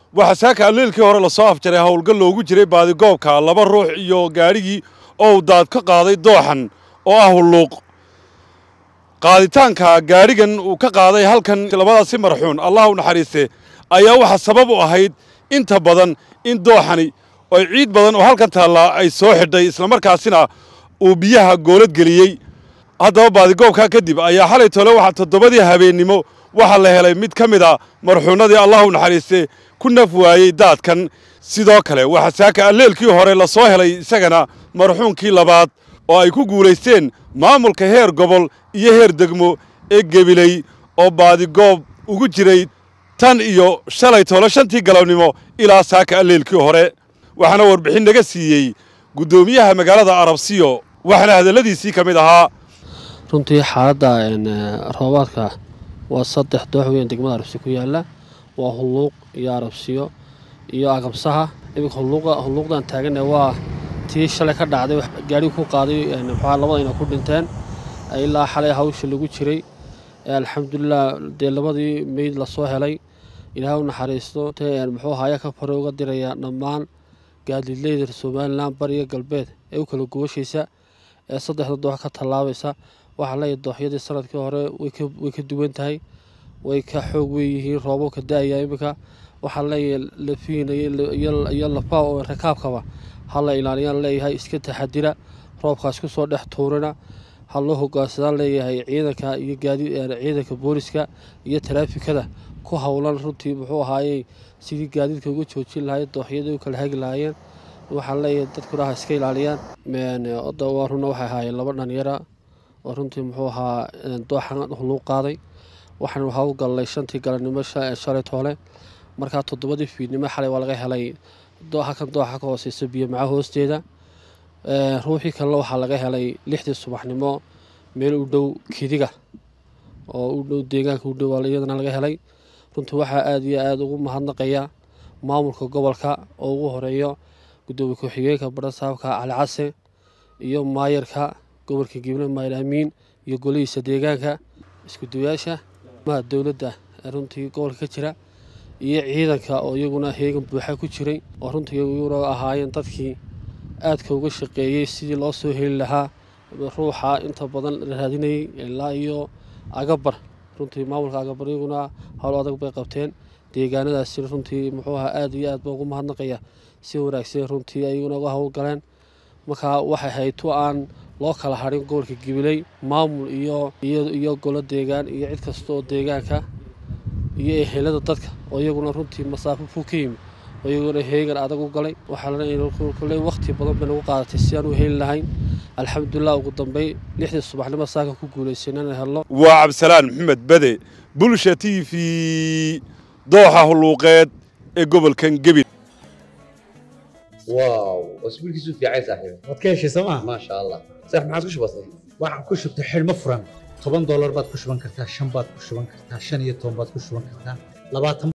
waxaa saaka alleelkii hore lasoo afjaray howlgal loogu jiray baadigoobka laba ruux iyo gaadhigii oo uu daad ka qaaday dooxan oo ah hulluuq qaaditaanka gaadhigan uu ka qaaday halkan labadaasi marxuun allah u naxariiste ayaa waxaa sabab u ahayd inta badan in dooxani oo ciid badan oo halkan taallaa ay soo xidhay islamarkaasina uu biyaha goolad geliyey haddaba baadigoobkaa kadib ayaa xalay tole waxaa toddobadii habeennimo waxaa la helay mid ka mid a marxuunnadii allah u naxariiste ku naf waayey daadkan sidoo kale waxaa saaka alleelkii hore la soo helay isagana marxuunkii labaad oo ay ku guulaysteen maamulka heer gobol iyo heer degmo ee gebiley oo baadigoob ugu jiray tan iyo shalay tole shantii galabnimo ilaa saaka alleelkii hore waxaana warbixin naga siiyey guddoomiyaha magaalada arabsiyo waxaana hadalladiisii ka mid ahaa runtii xaaladda roobaadka waa saddex doox weyn degmada arabsiyo ku yaalla waa hulluuq iyo arabsiyo iyo agabsaha iminka hulluuqdan taagana waa tii shalay ka dhacday gaadhigi ku qaaday maxaa labadayna ku dhinteen ilaa xalay hawsha lagu jiray alxamdulilah dee labadii meyd lasoo helay ilaahay u naxariisto muxuu haya ka fare uga diraya dhammaan gaadiidleyda somalilan bariga galbeed ee u kala gubashaysa ee saddexda doox ka tallaabaysa waxaa leeyahay dooxyadii sanadkii hore way ka duwan tahay way ka xoog weeyihiin roobabka da-aya iminka waxaa leeyahay lafiina iyo lafa oo rakaabkaba hala ilaaliyaan leeyahay iska taxadira roobkaas ku soo dhex tuurina ha loo hogaansadaan leeyahay ciidanka iyo gaadi ciidanka booliska iyo taraafikada ku howlan runtii muxuu ahaayey sidii gaadiidka uga joojin lahayd dooxyadii u kala hagi lahaayeen waxaan leeyahay dadkuna ha iska ilaaliyaan waa runa waxay ahaayeen laba dhalinyara oo runtii muxuu ahaa dooxan huluu qaaday waxaan hawlgallay shantii galabnimo shalay toole markaa toddobadii fiidnimo xalay waa laga helay halkan dooxa ka hooseysa biyo maca hoosteeda ruuxii kalena waxaa laga helay lixdii subaxnimo meel u dhow kidiga oo u dhow deegaanka u dhow iyadana laga helay runtii waxaa aada iyo aada ugu mahadnaqaya maamulka gobolka oo ugu horeeyo guddoomiye ku-xigeenka badhasaabka cali case iyo maayarka gobolka gible maayar amiin iyo golihiisa deegaanka iskudayaasha maha dowladda runtii gobolka ka jira iyo ciidanka oo iyaguna heegan buuxa ku jiray oo runtii iyaguna ahaayeen dadkii aadka uga shaqeeyey sidii loo soo heli lahaa ruuxa inta badan la raadinayay ilaa iyo agabar runtii maamulka agabar iyaguna howl adag bay qabteen deegaanadaasi runtii muxuu ahaa aada iyo aad baa ugu mahadnaqaya si wanaagsan runtii ayaguna uga howlgaleen markaa waxay ahayd tu aan loo kala hadhin gobolka gibiley maamul iyo iyo golo deegaan iyo cid kasta oo deegaanka iyo ehelada dadka oo iyaguna runtii masaafo fog ka yimi oo iyaguna heegan adag u galay waxaa waqti badan bay nagu qaadatay si aan u heli lahayn alxamdulilah ugu dambey lixdii subaxnimo saaka ku guulaysan inaan helno waa cabdisalaan maxamed bade bulsha t v dooxa hulluuqeed ee gobolkan gebil واو اسبوع كيسو في عايز صاحبي waad ka heshay sooma ما شاء الله صح ما عاد كش بسيط waxaan ku shubtay xidhmo furan toban doolar baad ku shuban kartaa shan baad ku shuban kartaa shan iyo toban baad ku shuban kartaa labaatan